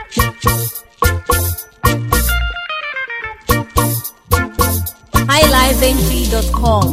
highlifeng.com.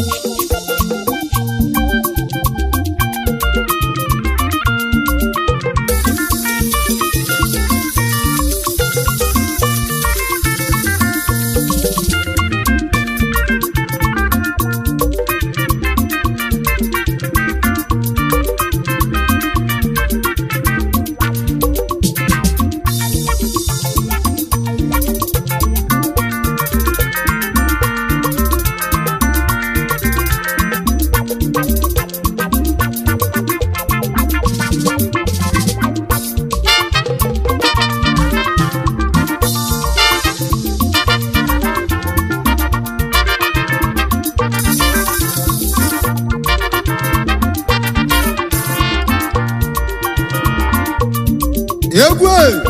egwu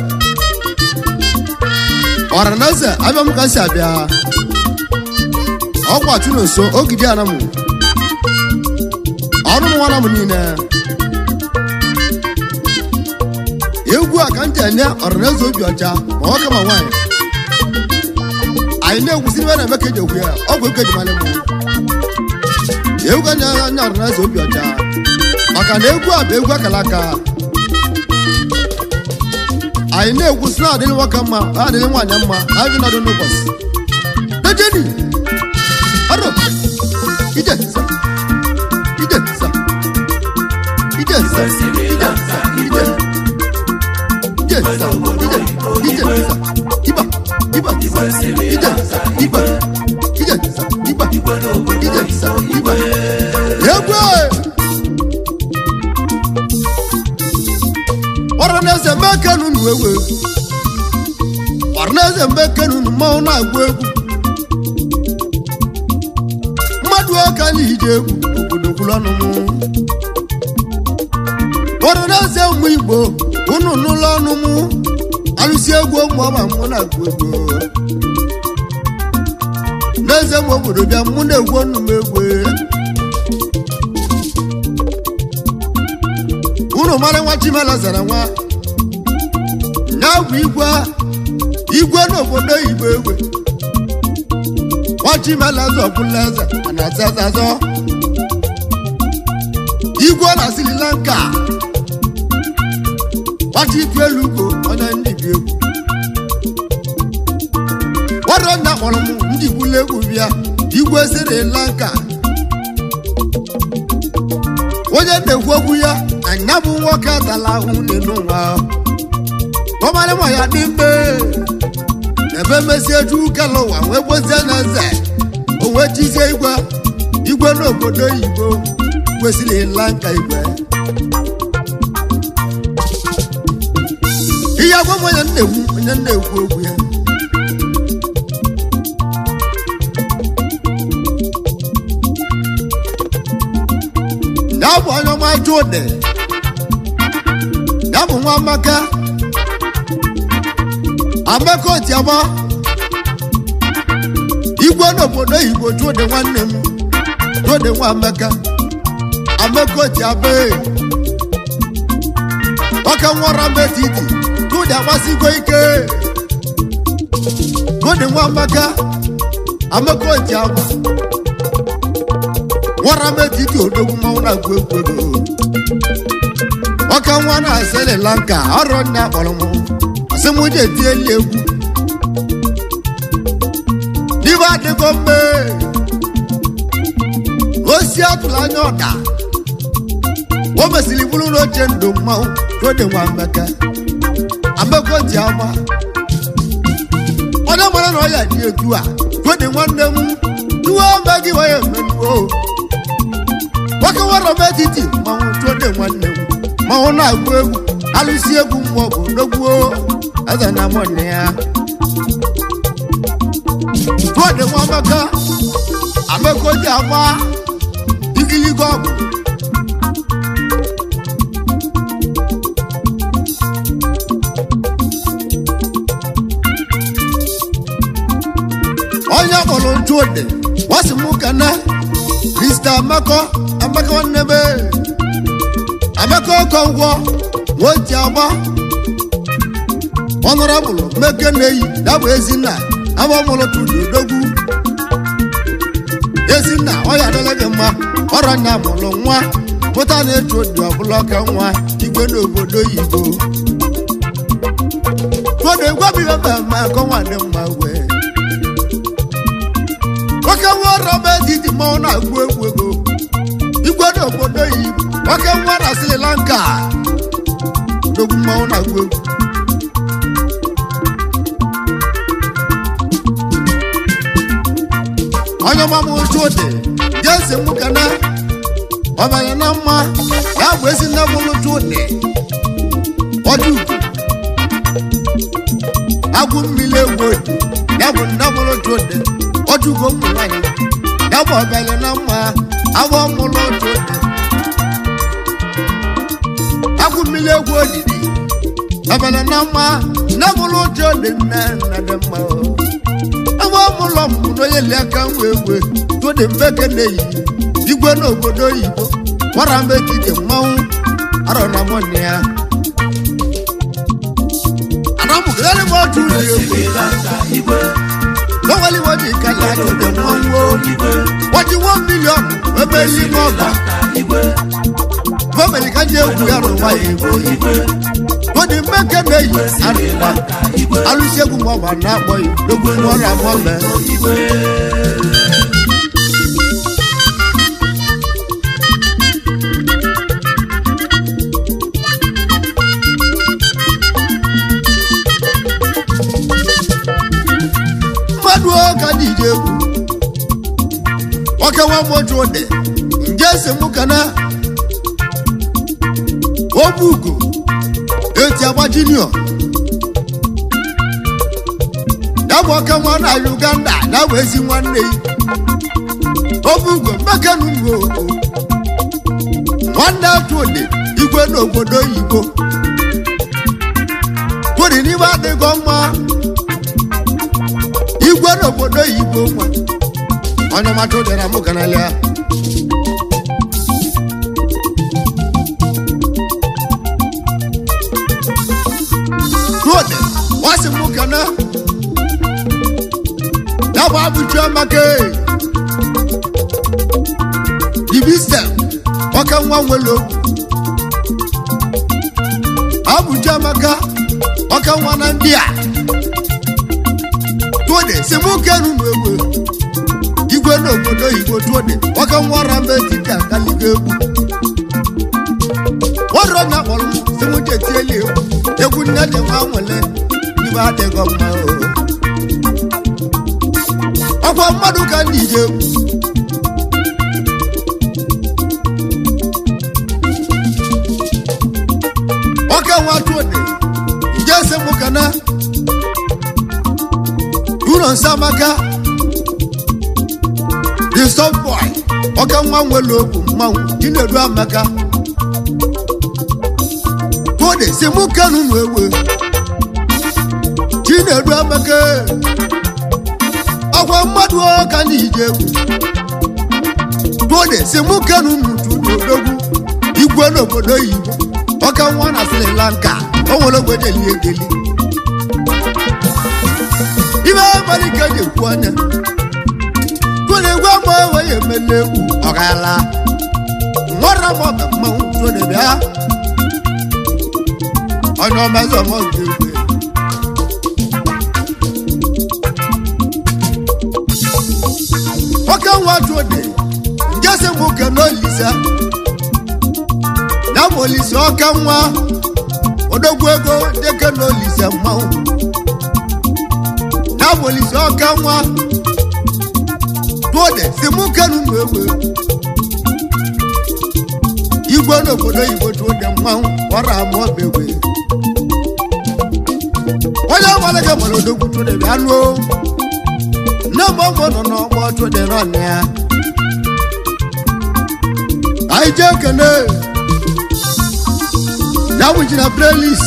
ọranaeze abịa m ka si abịa ọkwa chụrụ nso ogidi ana m ọrụ m nwana m niile egwu a ka m ji enye ọranaeze obi ọcha ma nwoke ma nwaanyị anyị na-egwusiri ebe na-eme ka eji egwu ya ọgwụ ego eji mara m egwu anya anya ọranaeze obi ọcha maka na egwu a bụ egwu akara aka anyị na-ekwu sị na-adịrị nwoke mma na-adịrị nwaanyị mma na adị nọdụ n'ụbọchị dejeni aro ije nsa ije nsa ije nsa ije nsa ije ije nsa ije ije nsa iba iba ije nsa iba ije nsa iba ije nsa iba egwu ọranaeze mbekenu nu ewu egwu ọranaeze mbekenu nu mmanwụ na-agụ egwu mmadụ ọka anyị ije egwu obodo kwuru ọnụ m ọranaeze ụmụ igbo unu n'ụlọ ọnụ m alụsi egwu ụmụ ọma mụ na-agụ egwu n'eze m obodo bịa mụ na-egwu ọnụ m egwu unu mara nwa chimela zara nwa ya bụ igwe igwe n'obodo igbo egwe nwa chimela zọbụla eze a na-aza aza azọ igwe na Sri Lanka nwachi itu elu ugo onye ndị bi egwu ọrụ nna kpọrọ m ndị gwula egwu bịa igwe Sri Lanka onye na-ekwu okwu ya anya bụ nwoke atala ahụ n'elu ụwa ọmara ma ya dị mbe ebe mesie ju kala ụwa wee gbozie na eze o wee chizie igwe igwe n'obodo oyibo kwesịrị ịla nka igwe ihe agwa m onye na-ekwu onye na-ekwu okwu ya ya bụ onye ọma jude ya bụ nwa amaka amaka otiama igwe n'obodo oyibo jude nwanne m jude nwa amaka amaka otiaba ọka nwara metiti jude agbasigo ike jude nwa amaka amaka otiama nwara metiti odogwu mmanwụ na-agụ egwu ego ọka nwa na Sri Lanka ọrụ nne akpọrọ m asị m je tieli egwu n'ibe adịgo mme osi atụrụ anya ọda o mesịrị bụrụ n'oche ndụ mmanwụ tode nwa mmeke ameko ji ama onye mara na ọ ya dị etu a tode nwanne m iwe ome gị wee emenuo nwoke nwere m etiti mmanwụ tode nwanne m mmanwụ na-agụ egwu alụsi egwu mmụọ bụ dogbuo eze na mụnne ya tode nwa amaka ameko ji ama igiligo ọgwụ onye kpọrọ ntu ode wasị m kana krista amaka amaka nwanne m amaka ọkọngwọ nwoji agba ọnụrabụlụ meke na-eyi ya bụ ezinna abamụlụtụdị odogwu ezinna ọ ya adịla gị mma ọrọ nya mụrụ nwa pụta na-etu odi ọbụla ọka nwa igwe n'obodo oyibo tụọdụ egwabighị mba ma akọnwa dị mma wee nwoke nwa ọrọ bụ etiti mmanwụ na-agụ egwu ego igwe n'obodo oyibo nwoke nwa na Sri Lanka odogwu mmanwụ na-agụ egwu onye ọmamụ chụdị jesi mụ kana ọbara na mma ya bụ ezi nne mụrụ chụdị ọdụ agwụ mmiri egwu otu ya bụ nne mụrụ chụdị ọdụgo ụmụ nwanyị ya bụ ọbara na mma agwọ mụrụ chụdị agwụ mmiri egwu odidi ọbara na mma nne mụrụ chụdị nne nna dị mma o ebe ọmụlọ m n'onye li aka nwe egwe tụdị mbeke na-eyi igwe n'obodo oyibo gwara m etiti mmanwụ arọ na mọnne ya anamụgịrị m otu ụlọ egwu lọ́wọ́líwọ́ ní ìkàlẹ̀ àjọ̀dẹ̀ wọn wo wọ́n ti wọ́n mílíọ̀nù ẹgbẹ́ yìí mọ́ ọ̀gbà gómìnà kan jẹ́ òkú yàrá wáyé ìwòye wọ́n ní mẹ́kẹ́ méjì àríwá alùsẹ́gun mọ́ wà náà bọ̀ yìí lógún wọn rà mọ́ mẹ́. mmadụ ọka dị ije egwu nwoke nwa moju dị nje si mụ kana obu ugo eti agba junior ya bụ ọka nwa na uganda ya bụ ezi nwanne yi obu ugo mmekenu ugo nwanne atụ dị igwe n'obodo oyibo kwụrụ n'ime adịghị mma igwe n'obodo oyibo nwa onye mata ụdara mụ ganalịa Rode, wasi mụ kana ya bụ abụchi amaka dibistem ọka nwa nwere okwu abụchi amaka ọka nwa na ndị a tuode si mụ kenu n'egbe igwe n'obodo oyibo tuode ọka nwa ọra mbe dibịa kaligo egwu ọrụ onye kpọrọ m si mụ jetieli egwu egwu nne dị nwa nwere ibe adịghị mma o ọkwa mmadụ ka ndị ije egwu ọka nwa tuode nje si mụ kana ụlọ nsamaka the soft boy ọka nwa nwere okwu mmanwụ chinedu amaka kode si mụ kenu nụ egbe chinedu amaka ọkwa mmadụ ọka na ije egwu kode si mụ kenu nụ tudodogwu igwe n'obodo oyibo ọka nwa na sri lanka o nwere ogbe na-eli egeli ibe abalị ka eji ekwu anya tụrụ egwu agba enweghị emele egwu ọgala nwara m ọba mmanwụ tụrụ bịa onye ọmazị ọmọ nke egwu oke nwa tụde njesi m ke n'olisa ya bụ olise ọka nwa odogwu ego deke n'olise mmanwụ n'abolisi ọka nwa tụọde si mụ kenu nụ egbe igwe n'obodo igbo tụọde mmanwụ ọra ama ọbegwe onye ọgbalaga mara odogwu tụọde bịa nụọ nne m ọgbọ nọ n'ọgbọ tụọde n'ọnụ ya anyị jee kene ya wụjiri playlist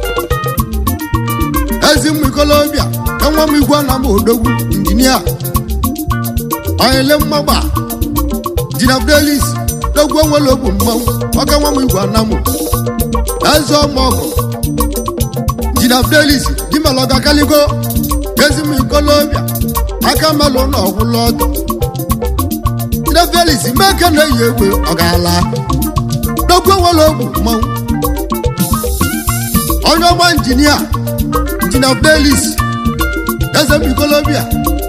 ezi mmụ ikolobịa enwe m igwe na m odogwu injinia onyele mmagba jina fidelis dogwu onwere ogbu mmanwụ ọka nwa m igwe anamụ eze ọmọgọ jina fidelis melụ gakaligo ezim ikolobịa aka melụ na ọgwụlụ ọtọ ndị felis meke na-eyi egbe ọ ga-ala n'okwu nwere ogwu mmanwụ onye ọma injinia injinia felis eze m ikolobịa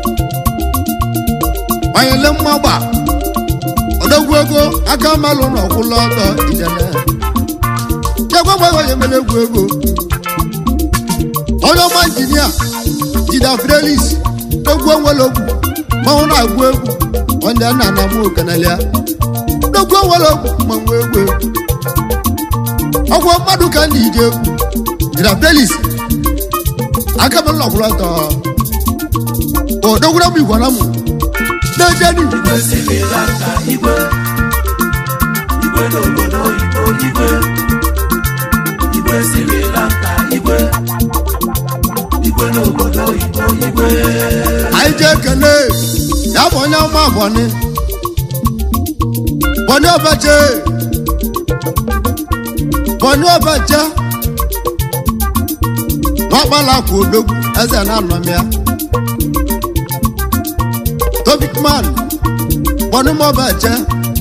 banyele mmagba odogwu ego aka melụ na ọgwụlụ ọtọ ijele chekwa mgbe onye mere egwu ego onye ọma injinia jida frelis egwu onwere ogwu manwụ na-agụ egwu onye nna na mụ okenelia egwu onwere ogwu manwụ egwu egwu ọgwụ mmadụ ka ndị ije egwu jida frelis aka m nọkwụrụ ọtọ odogwura m igwe na mụ na-ejeni igwe siri lanka igwe igwe n'obodo oyibo igwe igwe siri lanka igwe igwe n'obodo oyibo igwe anyị ji ekele ya bụ onye ọma bọni bọni ọbache bọni ọbache n'ọkpala akwa odogwu eze na-anọm ya tobikman bọni mọbache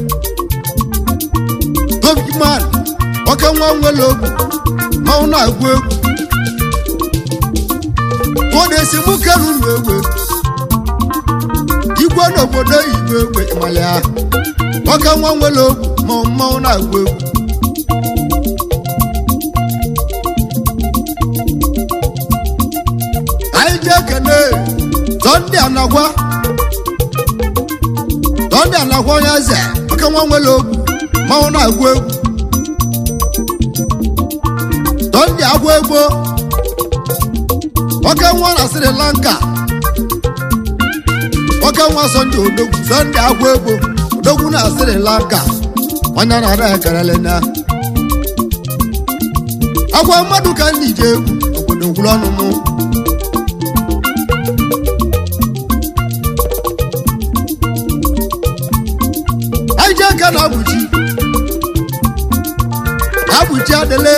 tobikman oke nwa nwere ogwu manwụ na-agụ egwu kụda esemokwu elu na egbe igwe n'obodo igwe egbe ịmalịa nwoke nwa nwere ogwu ma mmanwụ na-agwa egwu anyị ji ekene tọndị anagwa tọndị anagwa onye eze nwoke nwa nwere ogwu mmanwụ na-agwa egwu tọndị agwa egbo nwoke nwa na sri lanka nwoke nwa sọnde odogwu sọnde agwa egbo odogwu na sri lanka onye na-ara ekerele na agwa mmadụ ka ndị ji egwu obodo ngwụrụ ọnụ mụ anyị ji aka na abụchi abụchi adịle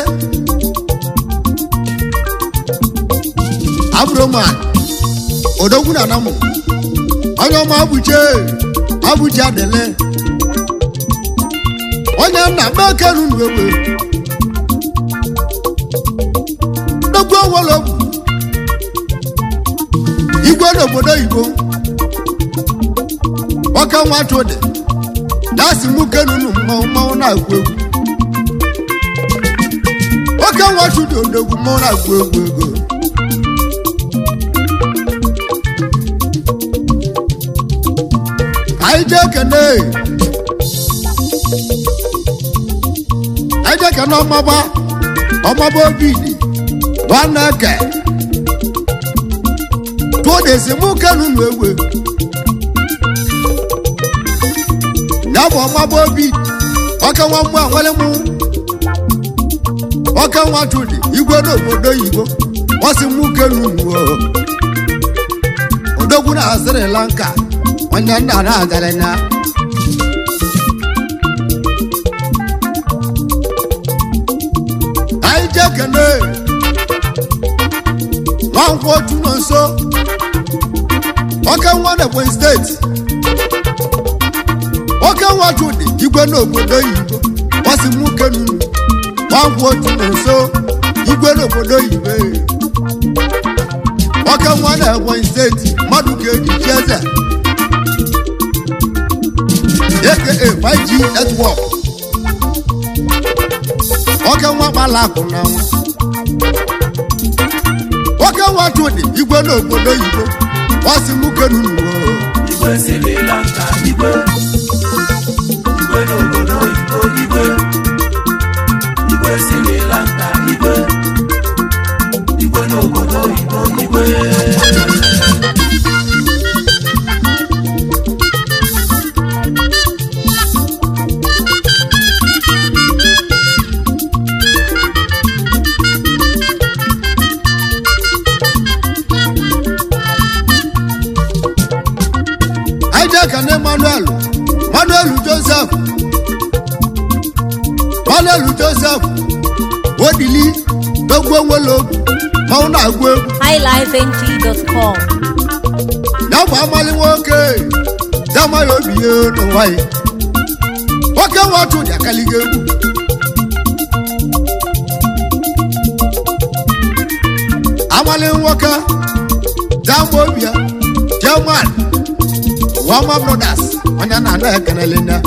abroman odogwu na anamụ onye ọma abụche abụchi adịle onye nna mekenu nuegbe nnukwu owologwu igwe n'obodo igbo ọka nwatụ dị dasi mụ kenunu mmanwụ mmanwụ na-agụ egwu oke nwatụ dị odogwu mmanwụ na-agụ egwu ego anyị jee kene anyị jee kene ọmaba ọmaba obidi nwanne eke tụọ desi mụ kenunu egwe ya bụ ọmaba obi ọka nwa mmụọ nwere mụ ọka nwa chụdị igwe n'obodo oyibo ọsị mụ kenunu odogwu na Sri Lanka onye nna na-agara na anyị jee kene nwankwụ otu nọ nso ọka nwa na Ebonyi steeti nwoke nwa chụdị igwe n'obodo oyibo ọsị mụ kenunu nwankwụ otu nọ nso igwe n'obodo oyibo nwoke nwa na Ebonyi steeti mmadụ ga-eji chi eze aka 5G network nwoke nwa gbala akụ na nwa nwoke nwa chụdị igwe n'obodo oyibo ọsị mụ kenunu igwe siri lanka igwe igwe n'obodo oyibo igwe igwe siri lanka igwe igwe n'obodo oyibo igwe anyị jee ka na Emmanuel Emmanuel Joseph Emmanuel Joseph odili dogbuo nwere ogwu mmanwụ na-agụ egwu highlifeng.com. ya bụ amali nwoke ya amaghị obi ya n'ụwa ya nwoke nwatụ dị akaliga egwu amali nwoke ya mgbe obi ya german wama brothers onye na-anọ ekenele ya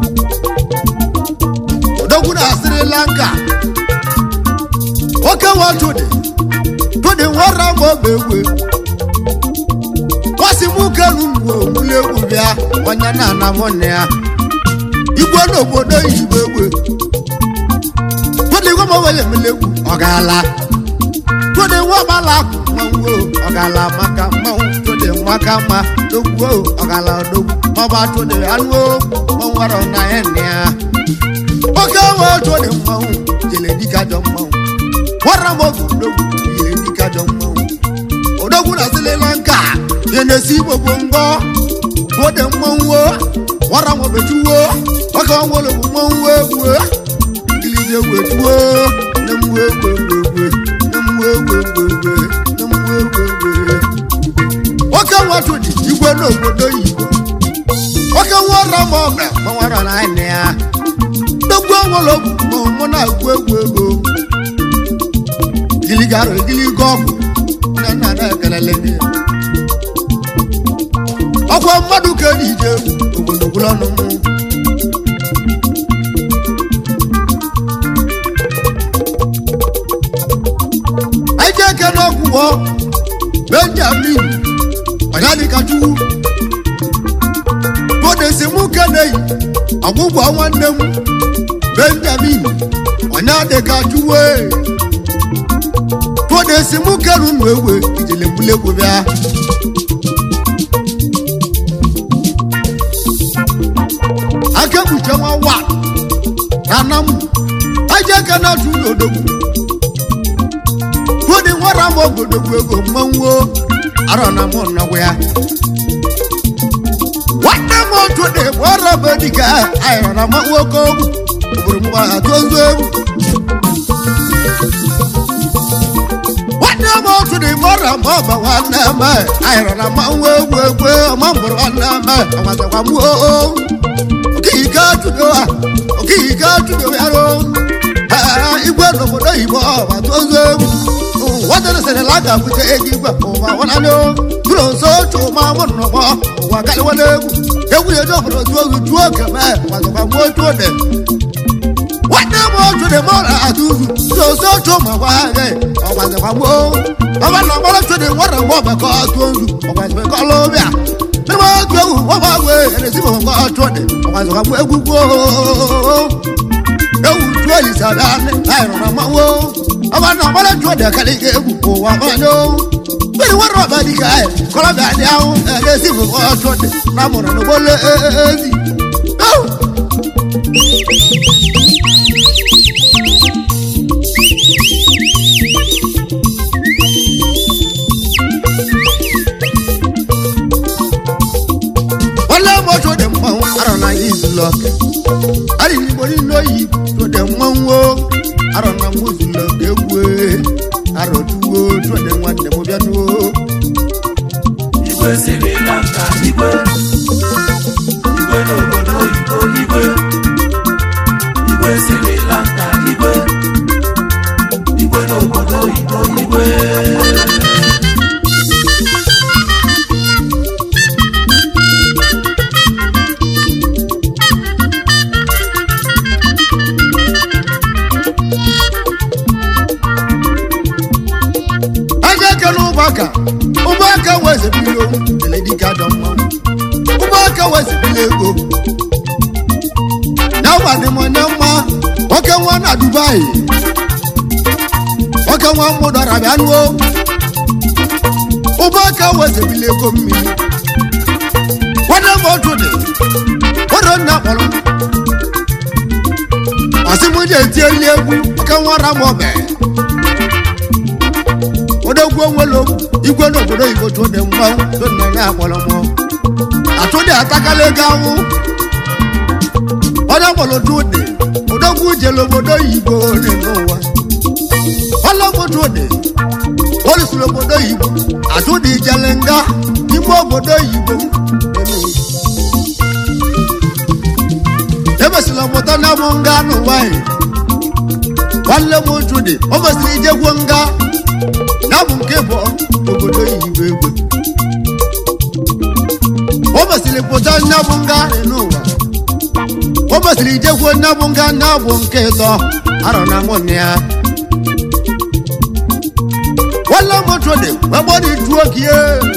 odogwu na sri lanka nwoke nwatụ dị tụdị nwara mgbe ogbe egwu kwasị mụ kelu mgbe ogbuli egwu bịa onye na-ana mụ nne ya igwe n'obodo yibo egwe tụdị nwa mawele emele egwu ọ gaala tụdị nwa mala akụ mmanwụ ọ gaala maka mmanwụ tụdị maka mma dogwu ọ gaala dogwu maba tụdị anụ mmanwụ arọ na ya nne ya oke wee tụdị mmanwụ jele dịka jọ mmanwụ nwara m oge odogwu jele dịka jọ mmanwụ odogwu na sri lanka ya na-esi igbo bụ ngọ bode mmanwụ nwara m obechuwo oge ọnwụlụ bụ mmanwụ egwu ilije wetuo na mgbe egwu egwu na mgbe egwu egwu na mgbe egwu egwu oke nwatụ dị igwe n'obodo yibo oke nwara m ọbịa gbanwara na anyị ya dogwu ọnwụlụ bụ mụ na-egwu egwu ego giligara giliga ọgwụ nne nna na-ekelele gị ọkwa mmadụ ka eji ije ogologo ọnụ mụ anyị ji eke n'ọgwụgwọ benjamin ọnyadịkachukwu bodesi mụ keneyi ọgwụgwọ nwanne m benjamin ọnyadịkachukwu bodesi mụ keru nụ egwe ijele mbulegwu bịa aka ekpuche nwa wa na nna m aja aka na atụ ụlọ odogwu tụdị nwara m ogodogwu ego mmanwụ arọ na mụ nnọgwụ ya nwanne m otu dị bụ ọrụ bụ dịka ayọrọ na mmanwụ oke ogwu obodo m gbara tozu egwu nwanne m otu dị bụ ọrụ ma ọba nwanne m ayọrọ na mmanwụ egwu egwu ọma mbụrụ nwanne m ọmazakwa m oo okike atụdo ha okike atụdo ya ro igwe n'obodo oyibo ọba tozu egwu wọ́n sẹ̀rẹ̀ lágàbùtẹ̀ egi gbà ọ̀wà wọn lálẹ́ o dúró nsọ́ tó máa mọ̀ nù ọ̀pọ̀ ọ̀wà kálí wọlé egwu ewu yẹn dọ̀ fọ̀rọ̀ tó oṣù tó kẹmẹ́ wà sọ̀kà mú ojú ọ̀dẹ̀. wọ́n dẹ́ mọ́ ojú ọ̀dẹ̀ mọ́ra àdúrú dúró nsọ́ tó mọ̀ wá rẹ̀ ọ̀wà sọ̀kà mú o. ọba náà wọ́n tó de wọ́n rẹ̀ mọ́ ọ̀bẹ̀ kọ́ tó oṣù ọ̀wà sọ̀kà kọ́ lóbíà. nínú wọn tó ewu wọ́n bá wé ẹni tí mo kọ́ tó ọ̀dẹ̀ ọ̀wà sọ̀kà mú egwu gbó. ewu tó ìsàlẹ̀ àìrọ̀rọ̀ mọ́ wo ọba náà wọlé tó ọdẹ kálí ké egwu kó wà mọ́nyó bẹ́ẹ̀ wọ́n rọ̀ bá dìgbà ẹ̀ kọ́lá bẹ́ẹ̀ di àwọn ẹ̀ẹ́dẹ́ sí fún ọ tó ọdẹ lámùrọ̀ ní wọlé ẹ̀ẹ́dì. wọlé mọ́tò dẹ̀ mọ́ àrọ̀ náà yìí zùlọ ari ni bori loyi to de mwanwo aro na muzu lo gegwe aro tuwo to de nwanne mo bia tuwo igwe siri lanka igwe igwe n'obodo oyibo igwe igwe siri lanka igwe igwe n'obodo oyibo igwe aja kele ụgbọaka ụgbọaka wezebili owu ele dịka dọ mma ụgbọaka wezebili ego na ụgbadị m onye mma nwoke nwa na dubai nwoke nwa mụdara bịa nuo ụgbọaka wezebili ego mmiri nwanne m otu dị odo nna kpọrọ m ọsị m ji etieli egwu nwoke nwa ra m ọbẹ odogwu onwelo igwe n'obodo oyibo tó dị mmanwụ tó nọ ya akpọrọ mọ atụdị atakala ego anwụ onye kpọrọ tụdị odogwu jere obodo oyibo dị n'ụwa ọlọgbo tụdị mesịrị obodo oyibo atụ dị ijele nga n'ime obodo oyibo emesịrị ọmụta na bụ nga n'ụwa anyị nwanne m uju dị o mesịrị ijegwo nga ya bụ nke bụ obodo oyibo egwe o mesịrị pụta nya bụ nga anyị n'ụwa o mesịrị ijegwo nya bụ nga nya bụ nke ịtọ arọ na mụ na ya nwanne m otu dị wegbọdị juo kie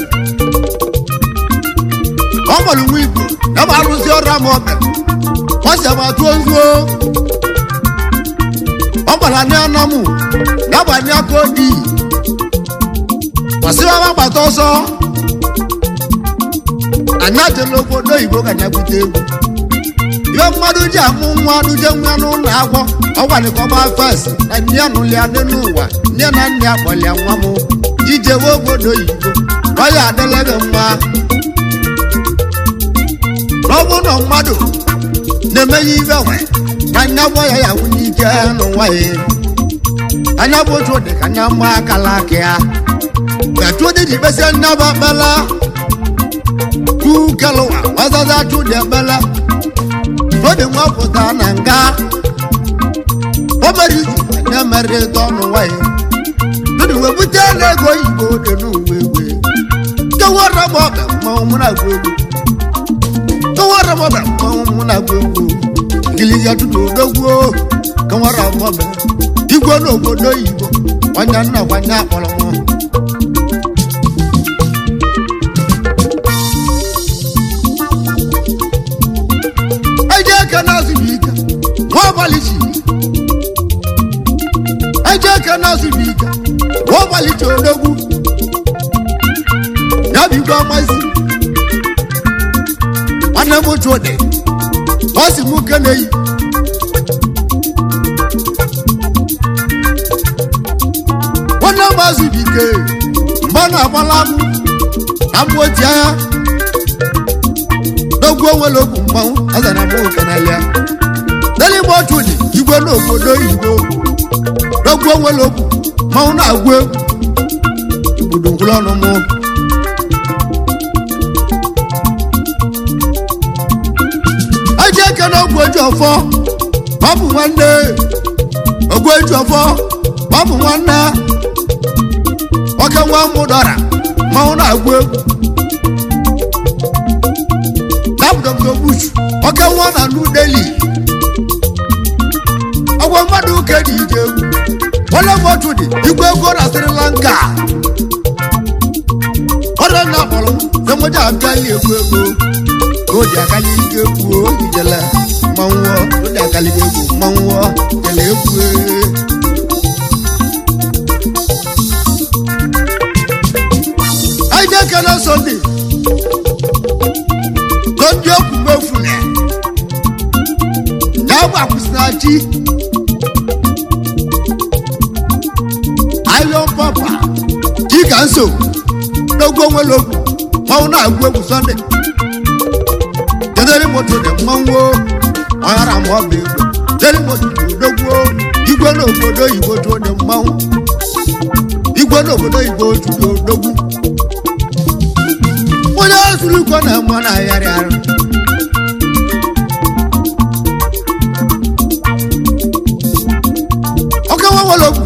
ọ gbara nwa igbo ya bụ arụsị ọrụ ama ọbịa ọ si ama tụọ nzuo ọ gbara ndị anamụ ya bụ anyị aka odi kwasịrị gbata ọsọ anyị ajela obodo oyibo ka ya bute egwu ihe mmadụ ji amụ nwa duje nwa n'ụlọ akwọ ọgwanikọba fes na nne ya nụlịa dị n'ụwa nne na nne ya kpọlịa nwa m ijewe obodo oyibo ọ ya adịla gị mma n'ọbụ na mmadụ na-emenye ibe nwe ka nya gbọ ya ya nwunye ike n'ụwa ya anya bụ otu dị ka anya mma akala aka ya gachu dị ji kpesia nnaba kpela kukelụwa wazaza chu dị ekpele n'oge nwa pụta na nga o mere izu na-emere ịtọ n'ụwa ya dịrị wee bute na ego oyibo dị n'uwe egwe kewara m ọbịa mmanwụ mụ na-agụ egwu kewara m ọbịa mmanwụ mụ na-agụ egwu giliga tutu odogwuo kewara m ọbịa igwe n'obodo oyibo kwanya nna kwanya akpọrọ m eje eke na-azụbi ike nwa abalị chi eje eke na-azụbi ike nwa abalị chi odogwu ya bụ igwe amazi nwanne m otu ode ọ si mụ ke na-eyi nwanne m azụbi ike mgbe ọ na-agbala m na mgbochi agha n'ogwu onwere okwu mmanwụ azara m okenalịa n'eluigbe otu dị igwe n'obodo oyibo n'ogwu onwere okwu mmanwụ na-agwụ egwu igbudu ngwụrụ ọnụ mụ eji eke na ogwu eji ọfọ ma ọ bụ nwanne ogwu eji ọfọ ma ọ bụ nwanne oke nwa mụ dọra mmanwụ na-agwụ egwu Dr. Bush oke nwa na New Delhi ọgwa mmadụ ụka dị ije egwu onye mmadụ dị igwe ego na Sri Lanka ọrịa na akpọrọ semoja abịa ihe egwu ego o ji akali ike egwu o ijele mmanwụ o ji akali egwu mmanwụ jele egwu anyị ga-ekele Sunday ndị okwu mefune ya gbakwụsịna chi iron papa chika nso n'ogwu onwere okwu mmanwụ na-agwụ egwu sọnde kedere moto dị mmanwụ ọghara ma ọ bụ egwu kedere moto dị odogwu igwe n'obodo oyibo tụọ dị mmanwụ igwe n'obodo oyibo tụọ odogwu onye zuru iko na mma na-ayarị arụ ọka nwa nwere okwu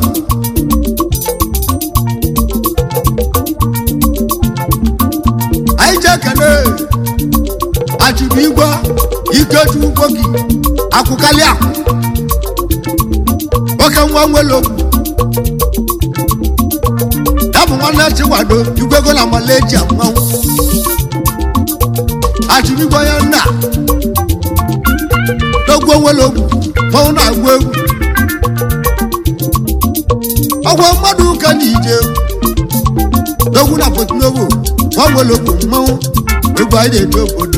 anyị ji ekele achịbụ igwe ikechu ugbo gị akwụkalị akwụ oke nwa nwere okwu ya bụ nwanne chikwado igwego na maleji mmanwụ achịbigbo ya nna n'ogwu onwere ogwu mmanwụ na-agwụ egwu ọgwụ mmadụ ụka na ije n'ogwu na potinovo nwa nwere ogwu mmanwụ egwu anyị na-eje obodo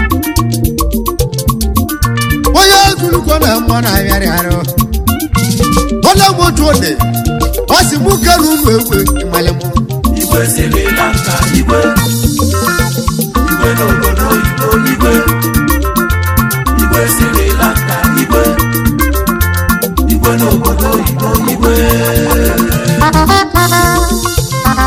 onye ezurukọ na mma na-arịarị arụ onye bụ otu ode ọ si mụ kere ụmụ egwe ịmalị mụ igwe Sri Lanka igwe igwe n'obodo oyibo igwe igwe Sri Lanka igwe igwe n'obodo oyibo igwe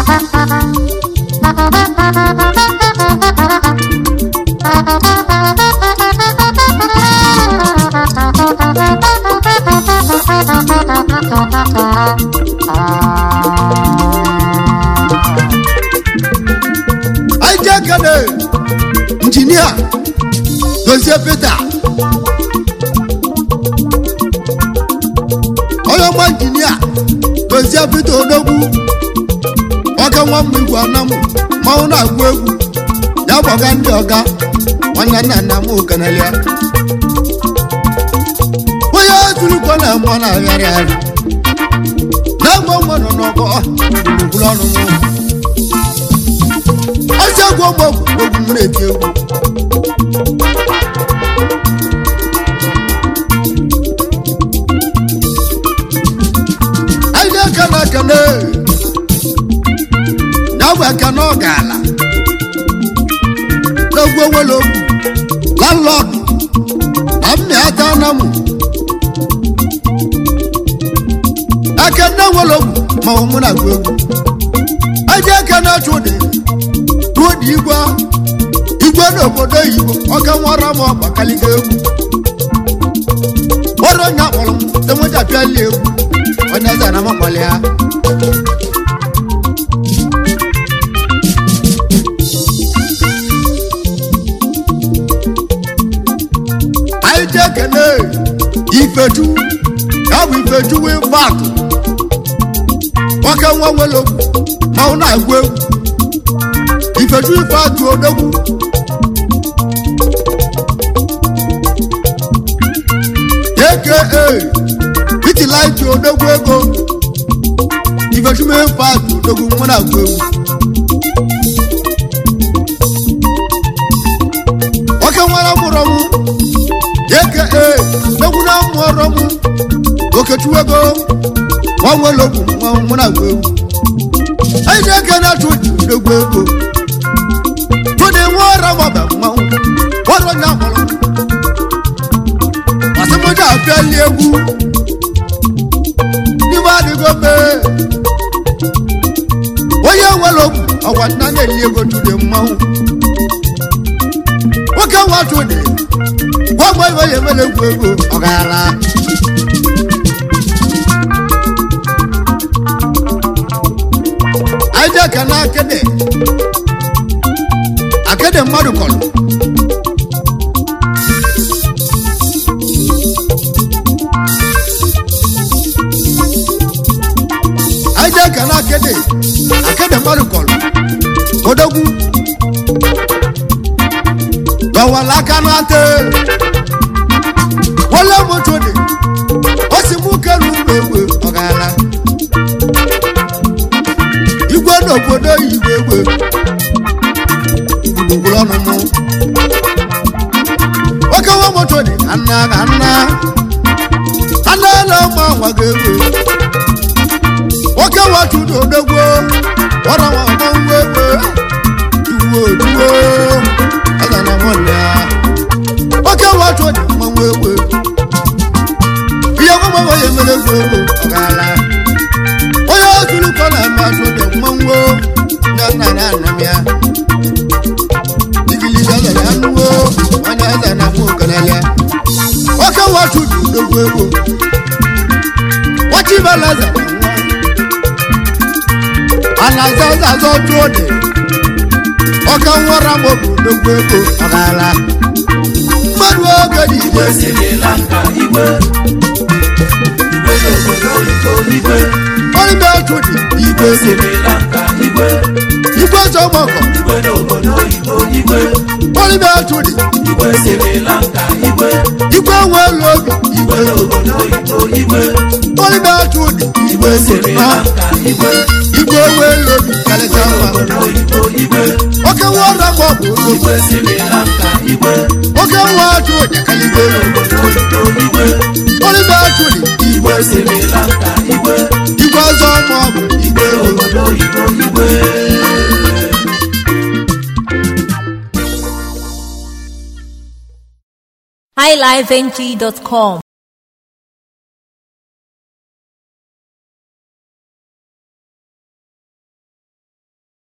dozie pete onye ọma injinia dozie pete odogwu ọka nwa mma igwe anamụ mmanwụ na-agụ egwu ya gbaga ndị ọga nwanne nna nna m okenelia onye turukwa na mmụọ na-agharị arị na-agba nwa nọ n'ọgọ gburugburu ọnụ m ọsị egwu ọgbọ egwu m na-eti egwu anyị na-aka na ekene ya bụ ekene ọ gaala n'egwu onwere okwu landlord na mmịata anamụ ekene nwere okwu ma ọ mụ na-agụ egwu eji ekene chụdị chụdị igwe igwe n'obodo oyibo ọka nwara m ọgbakaliga egwu ọrụ onye akpọrọ m enweja pịali egwu onye eze na makpali ya anyị ji ekene ifechu ya bụ ifechu wee paakụ nwoke nwa nwere okwu ma ọ na-agụ egwu ifechu ife atụ odogwu aka itilaiti odogwu ego ifechu mee ife atụ odogwu nwa na-agụ egwu nwoke nwere mụrụ mụ aka egwu na mụọrọ mụ okechukwu ego nwa nwere okwu nwa mụ na-agụ egwu anyị na-eke na-achụ ji egwu ego tụdị nwa ọra maba mmanwụ ọrụ onye akpọrọ asịmụja apịali egwu n'ime adịgo mee onye nwere okwu ọgwa nna na-eli ego tụdị mmanwụ nwoke nwa tụdị gwa gwa ibe ya emere egwu ego ọ gaala aja ka na akede akede mmadụ kọrọ aja ka na akede akede mmadụ kọrọ odogwu dọwala aka n'ate wọlé moto de ó sì mú kẹrù gbègbè ọ̀gára igwe n'obodo igwe egbe gburugburu ọnụ mụ nwoke nwa moto dị ka nna ka nna anụ ele ma nwa ga egbe nwoke nwa chudo odogwo ọra nwa ọma nwa egbe duwo duwo ọga na nwanne ya nwoke nwa chudo mma nwa egbe ihe nwa nwa ya emere egwu egbe ọ gaala onye ozurukọ na-eme asụde mmanwụ na nna na nna m ya igiliga gara anụwo onye eze na mụ okenelịa nwoke watu dị udogwu ego wachibalaza na nwa anaza azazọ tụọ dị ọka nwara m bụ udogwu ego ọ gaala mmadụ oge dị ije igwe siri lanka igwe igwe n'obodo oyibo igwe ọrịba otu dị igwe igwe ego siri lanka igwe igwe zọgbọgọ igwe n'obodo oyibo igwe ọrịba otu dị igwe siri lanka igwe igwe nwere obi igwe n'obodo oyibo igwe ọrịba otu dị igwe igwe siri siri na lanka igwe igwe nwere obi karịta mma obodo oyibo igwe oke nwa ọra ma ọ bụ odogwu igwe siri lanka igwe oke nwa atụ ọjakaligo obodo oyibo igwe ọrịba otu dị igwe siri lanka igwe igwe ọzọ ma ọ bụ igwe ego obodo oyibo igwe highlifeng.com